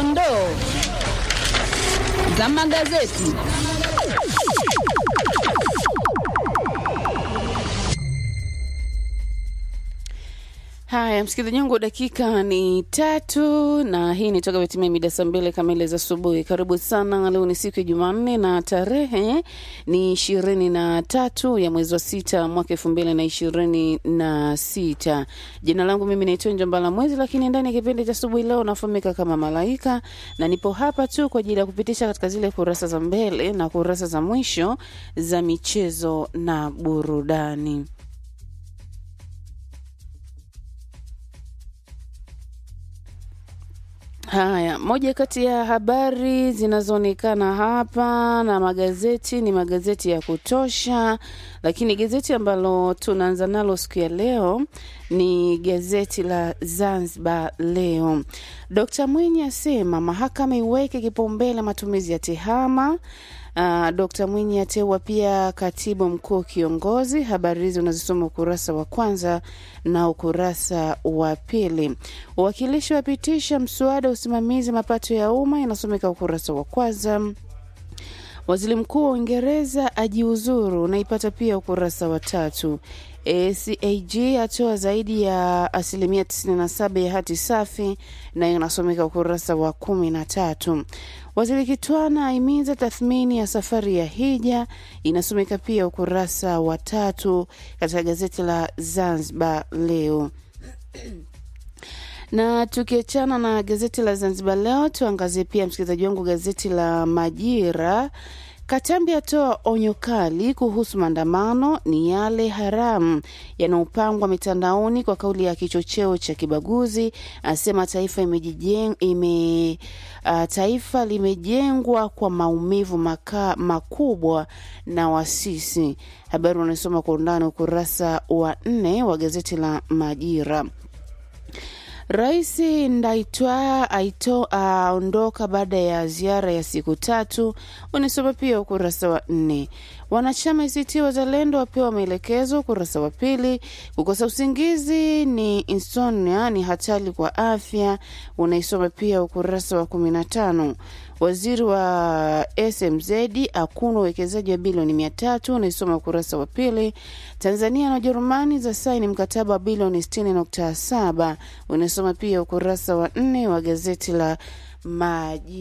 dondoo za magazeti. Haya, msikilizaji wangu, dakika ni tatu na hii ni toka vitimia mida saa mbili kamili za asubuhi. Karibu sana. Leo ni siku ya Jumanne na tarehe ni ishirini na tatu ya mwezi wa sita mwaka elfu mbili na ishirini na sita. Jina langu mimi naitwa Njambala Mwezi, lakini ndani ya kipindi cha asubuhi leo nafahamika kama Malaika na nipo hapa tu kwa ajili ya kupitisha katika zile kurasa za mbele na kurasa za mwisho za michezo na burudani. Haya, moja kati ya habari zinazoonekana hapa na magazeti ni magazeti ya kutosha, lakini gazeti ambalo tunaanza nalo siku ya leo ni gazeti la Zanzibar Leo. Dkt Mwinyi asema mahakama iweke kipaumbele matumizi ya tehama. Uh, Dkt Mwinyi ateua pia katibu mkuu kiongozi. Habari hizi unazisoma ukurasa wa kwanza na ukurasa wa pili. Wawakilishi wapitisha mswada wa usimamizi mapato ya umma, inasomeka ukurasa wa kwanza. Waziri mkuu wa Uingereza ajiuzuru, unaipata pia ukurasa wa tatu. ACAG atoa zaidi ya asilimia 97 ya hati safi, nayo inasomeka ukurasa wa kumi na tatu. Waziri Kitwana aimiza tathmini ya safari ya hija, inasomeka pia ukurasa wa tatu katika gazeti la Zanzibar Leo. na tukiachana na gazeti la Zanzibar Leo, tuangazie pia msikilizaji wangu gazeti la Majira. Katambi atoa onyo kali kuhusu maandamano ni yale haramu yanayopangwa mitandaoni kwa kauli ya kichocheo cha kibaguzi. Asema taifa imejijeng, ime, uh, taifa limejengwa kwa maumivu maka, makubwa na wasisi. Habari unasoma kwa undani ukurasa wa nne wa gazeti la Majira. Rais Ndaitwa aito aondoka baada ya ziara ya siku tatu. Unasoma pia ukurasa wa nne. Wanachama ACT Wazalendo wapewa maelekezo, ukurasa wa pili. Kukosa usingizi ni insomnia, ni hatari kwa afya, unaisoma pia ukurasa wa kumi na tano. Waziri wa SMZ akuna uwekezaji wa bilioni mia tatu unaisoma ukurasa wa pili. Tanzania na Ujerumani za saini mkataba wa bilioni sitini nukta saba unasoma pia ukurasa wa nne wa gazeti la Maji.